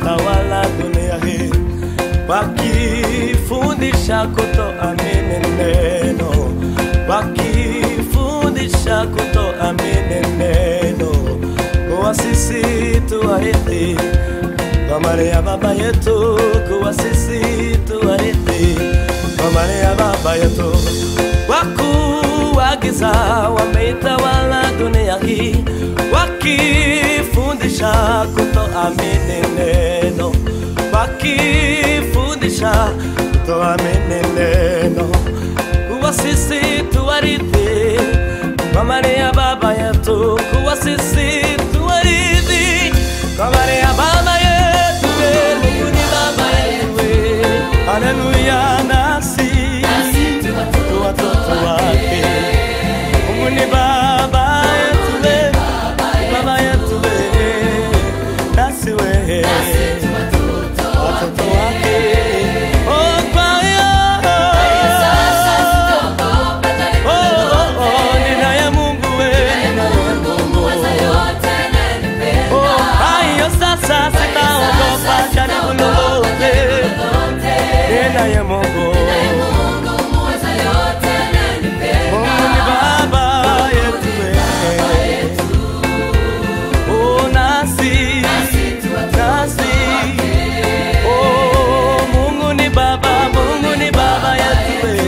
wametawala dunia hii wakifundisha kutoamini neno, wakifundisha kutoamini neno, kuwa sisi tuwarithi kwa mali ya baba yetu, kuwa sisi tuwarithi kwa mali ya baba yetu. Wakuu wa giza wameitawala dunia hii, wakifundisha kutoamini neno, wakifundisha kutoamini neno, kuwa sisi tuwarithi kwa mali ya baba yetu, kuwa sisi tuwarithi kwa mali ya baba yetu. eh, Mungu ni baba yetu, eh. haleluya, nasi tu watoto wake. Mungu ni baba yetu, eh, ni baba yetu, eh, nasi we watoto wake. Oh, kwa hiyo Oh, oh, oh, ninaye Mungu we, ninaye Mungu. Oh, hayo sasa sitaogopa jaribu lolote. Ninaye Mungu. Mungu ni baba yetu we. Oh, nasi, nasi. Oh, Mungu ni baba, Mungu ni baba yetu we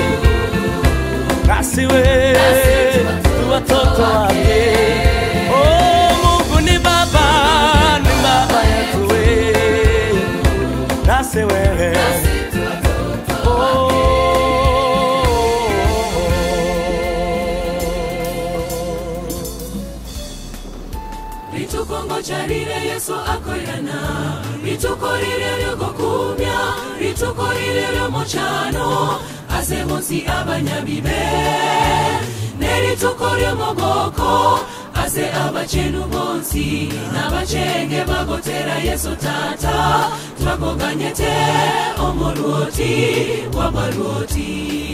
nasi we tu watoto wake. Oh, Mungu ni baba, ni baba yetu we, nasi we oh. ritukongocha rire yesu akorana rituko rire ryogokumya rituko rire ryomochano ase bonsi abanyabibe nerituko ryomogoko ase abachenu bonsi n'abachenge bagotera yesu tata twakoganyete omolwoti wabalwoti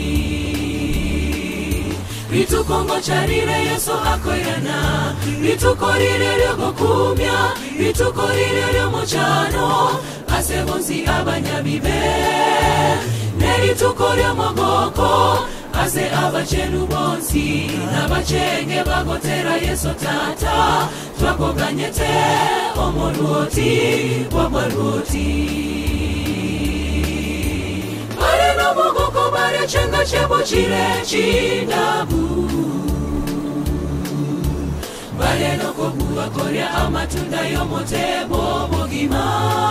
ritukongo charire yesu akoirana rituko rire ryogokumya rituko rire ryomochano ase bonsi abanyabibe nerituko ryomogoko ase abachenu bonsi n'abachenge bagotera yesu tata twakoganyete omolwoti wamwalwoti bareno mogoko barechenga chebo chire chinabu bareno kobuwa korya amatunda yomotebo bogima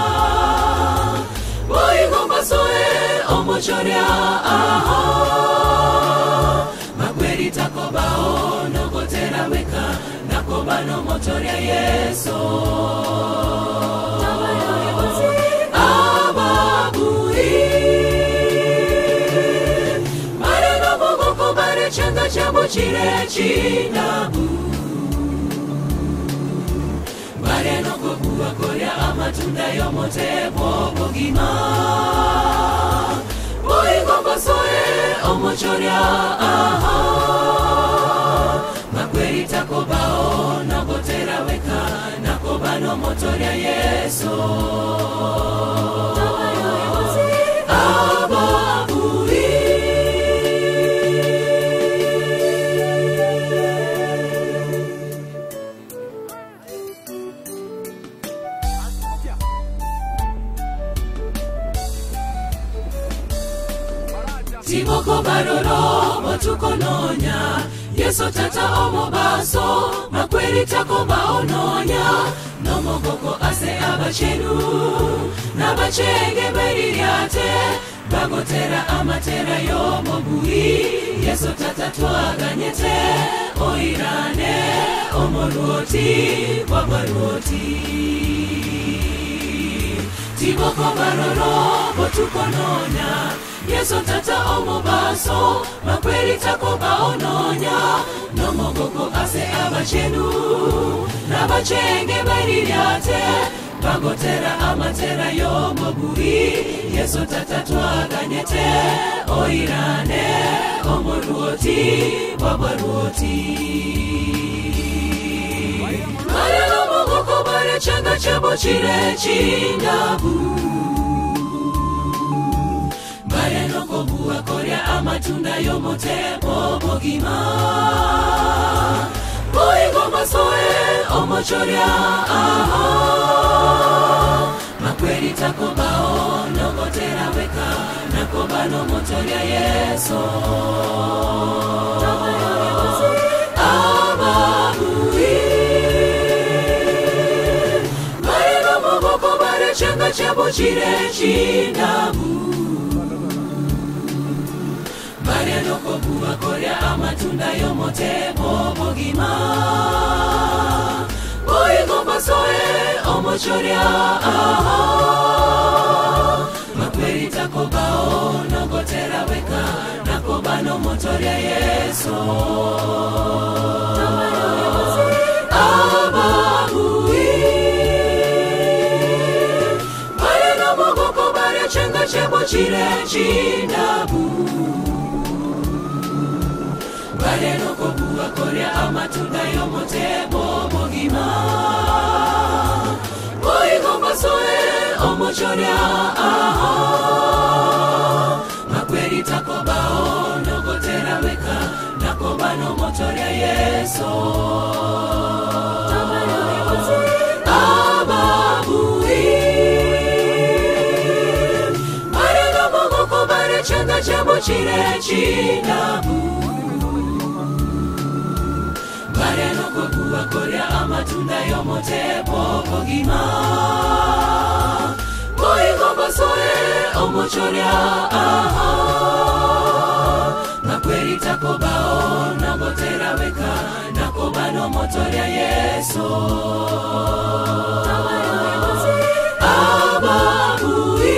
boigombasoe omochorya aho makweri takobao nogotera weka nakobano motorya yeso ababuri mareno mogoko barechenga chabo chire chinabu bareno kobuwa korya amatunda yomotebo bogima boigombasoe omochorya aha makweri takobao nogotera weka nakobano motorya yeso tiboko baroro botukononya yeso tata omobaso makweri tako baononya nomogoko ase abachenu n'abachenge beriryate bagotera amatera y'omobui yeso tata twaganyete oirane omolwoti wabwalwoti tiboko baroro botukononya yeso tata omobaso makweri tako baononya nomogoko ase abachenu n'abachenge bariryate bagotera amatera y'omobui yeso tata twaganyete oirane omolwoti wabwalwoti Marero mogoko bare changa chabo chire chindabu bare nokobuwa korya amatunda yomotebo bogima boigo masoe omochorya aha makweri takobao nogotera weka nakobano motorya yeso ababui bare nomogoko bare changa chabo chire chindabu bare nokobuwa korya amatunda yomotebo bogima boigombasoe omochorya aha makweri takobao nogotera weka nakobano motorya yeso ababui bare nomogoko bare chenga chebo chire chindabu bare nokobuwa korya amatunda yomotebo bogima boigombasoe omochorya aha makweri takobao nogotera weka nakobano motorya yeso ababui bare nomogoko bare chenga chebo chire chinabu bare nokobuwa korya amatunda yomotebo bogima boigombasoe omochorya aha makweri takobao nagotera weka nakobano motorya yeso ababui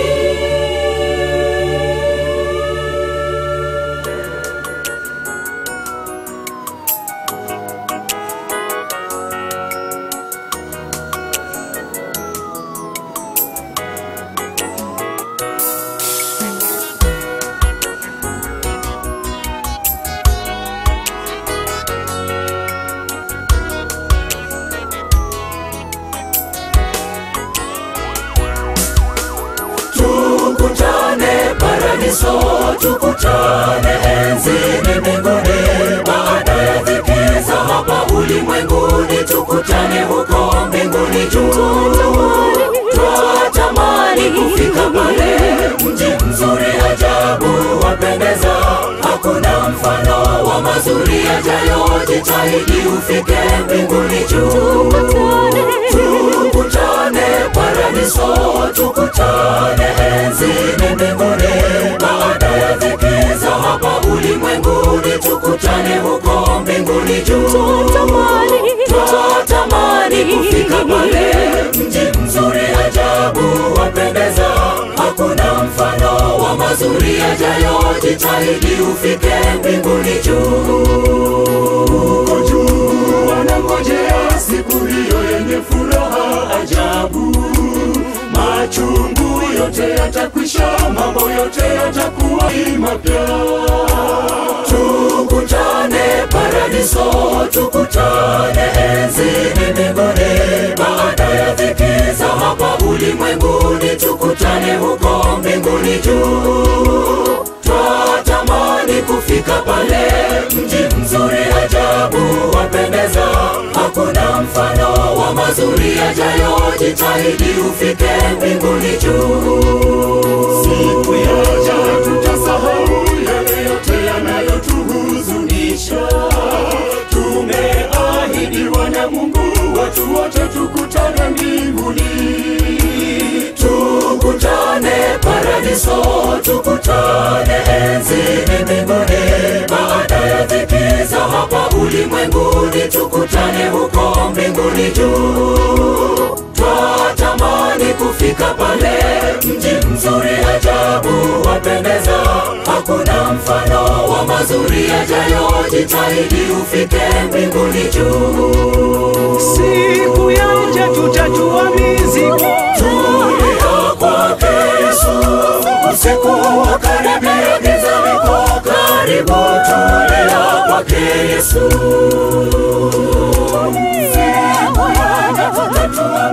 tukutane paradiso tukutane enzini mbinguni baada ya dhiki za hapa ulimwenguni tukutane huko mbinguni juu twatamani kufika pale mji mzuri ajabu wapendeza hakuna mfano wa mazuri yajayo jitahidi ufike mbinguni juu tukutane paradiso tukutane enzini mbinguni baada ya dhiki za hapa ulimwenguni tukutane huko mbinguni juu twatamani kufika pale mji mzuri ajabu wapendeza hakuna mfano wa mazuri yajayo jitahidi ufike mbinguni juu Huko juu wanangojea siku hiyo yenye furaha ajabu machungu yote yatakwisha mambo yote yatakuwa mapya tukutane paradiso tukutane enzini mbinguni baada ya dhiki za hapa ulimwenguni tukutane huko mbinguni juu twatamani kufika pale mji mzuri ajabu wapendeza hakuna mfano wa mazuri yajayo jitahidi ufike mbinguni juu siku yaja tutasahau yale yote yanayotuhuzunisha tumeahidiwa na mungu watu wote tukutane mbinguni tukutane paradiso tukutane enzini mbinguni baada ya dhiki za hapa ulimwenguni tukutane huko mbinguni juu twatamani kufika pale mji mzuri ajabu wapendeza hakuna mfano wa mazuri yajayo jitahidi ufike mbinguni juu siku yaja tutatua mizigo tulia kwake Yesu usiku wa karibia giza liko karibu tulia kwake Yesu siku yaja tutatua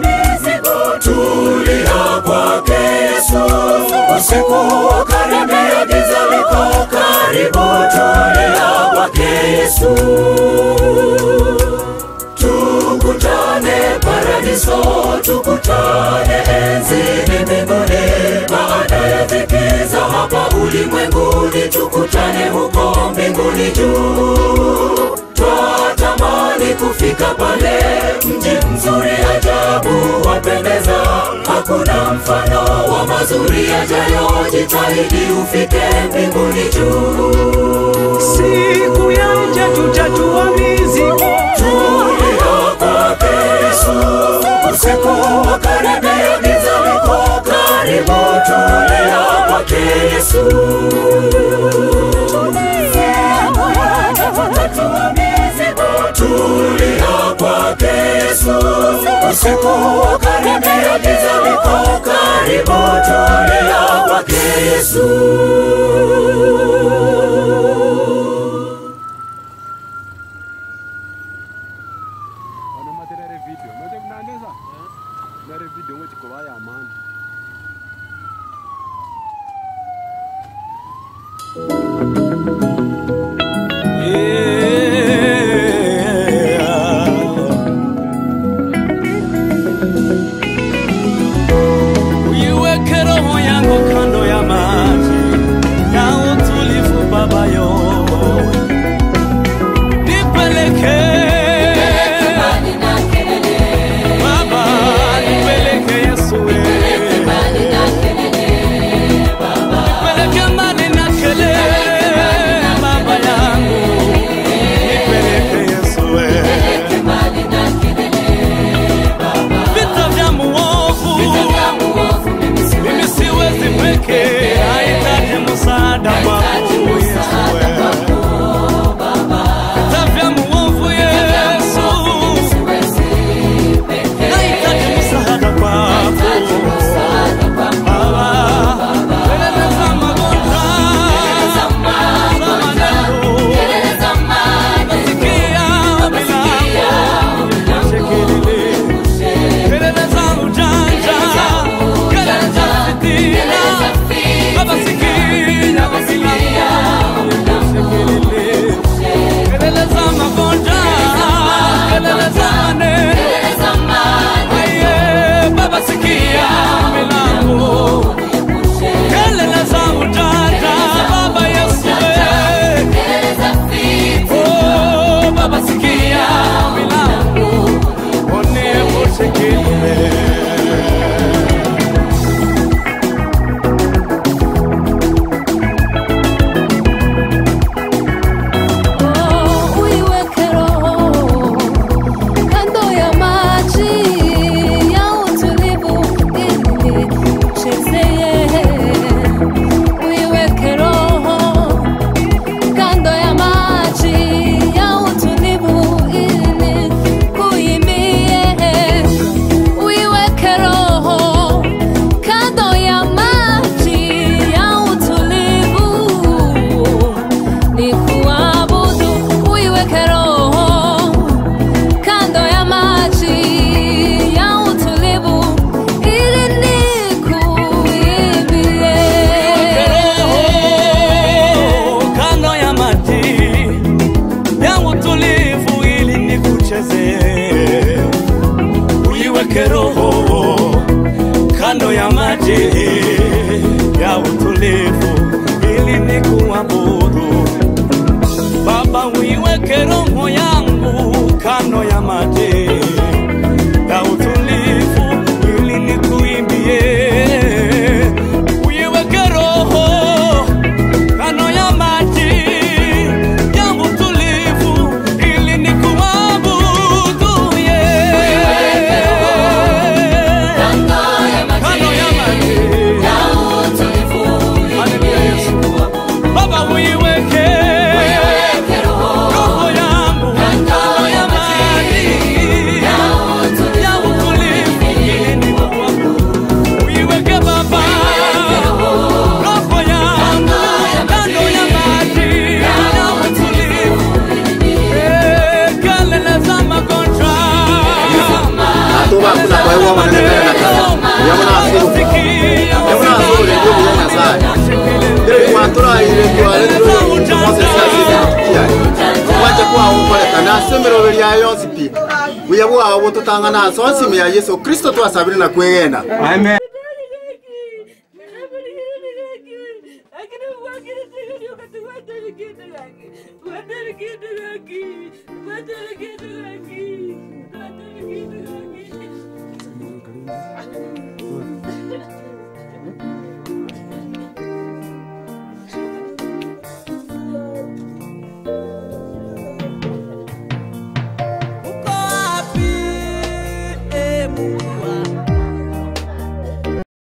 usiku ukaribia, giza liko karibu, tulia kwake Yesu. Tukutane paradiso, tukutane enzini mbinguni, baada ya dhiki za hapa ulimwenguni, tukutane huko mbinguni juu. Twatamani kufika pale, mji mzuri ajabu wapendeza, hakuna mfano wa mazuri yajayo. Jitahidi ufike mbinguni juu. siku ya nje tutatua mizigo Tulia kwake Yesu, usiku wakaribia, giza liko karibu. Tulia kwake Yesu. Tulia kwake Yesu, usiku wakaribia, giza liko karibu. Tulia kwake Yesu. wanomaterere video note kunandesa nare video ngochikova yamani uiweke roho yangu kando ya maji ya utulivu babayo nipeleke baba nipeleke yesu we. nipeleke mbali na kelele baba yangu nipeleke yesu we. vita vya muovu mimi siwezi peke, nahitaji msaada wako Yesu. Vita vya muovu Yesu, nahitaji msaada wako Baba. Kelele za magonjwa, za maneno, nasikia milango, shekelele. Kelele za ujanja, kelele za fitina, Baba sikia milango, shekelele. Kelele za magonjwa, kelele za maneno, aye, Baba sikia milango, kelele za ujanja, Baba Yesu we. Oh, Baba sikia milango, uniepushe kelele. Uiweke roho kando ya maji ya utulivu ili uchezee. Uiweke roho kando ya maji ya utulivu ili kuimbie. Uiweke roho kando ya maji ya utulivu ni kuabudu, uiweke roho kando ya maji ya utulivu, ili nikuimbie. kando ya maji ya utulivu ili nikuchezee. Uiweke roho kando ya maji ya utulivu ili nikuabudu. Baba, uiweke roho yangu kando ya maji ya utulivu ili nikuimbie. Uiweke roho kando ya maji ya utulivu ili nikuabudu yeye. Kando ya maji Haleluya Yesu. Baba uiweke roho yangu ya yonsi pi buya bwao bututang'ana so nsimi ya yesu kristo twasabire na kwegena Amen.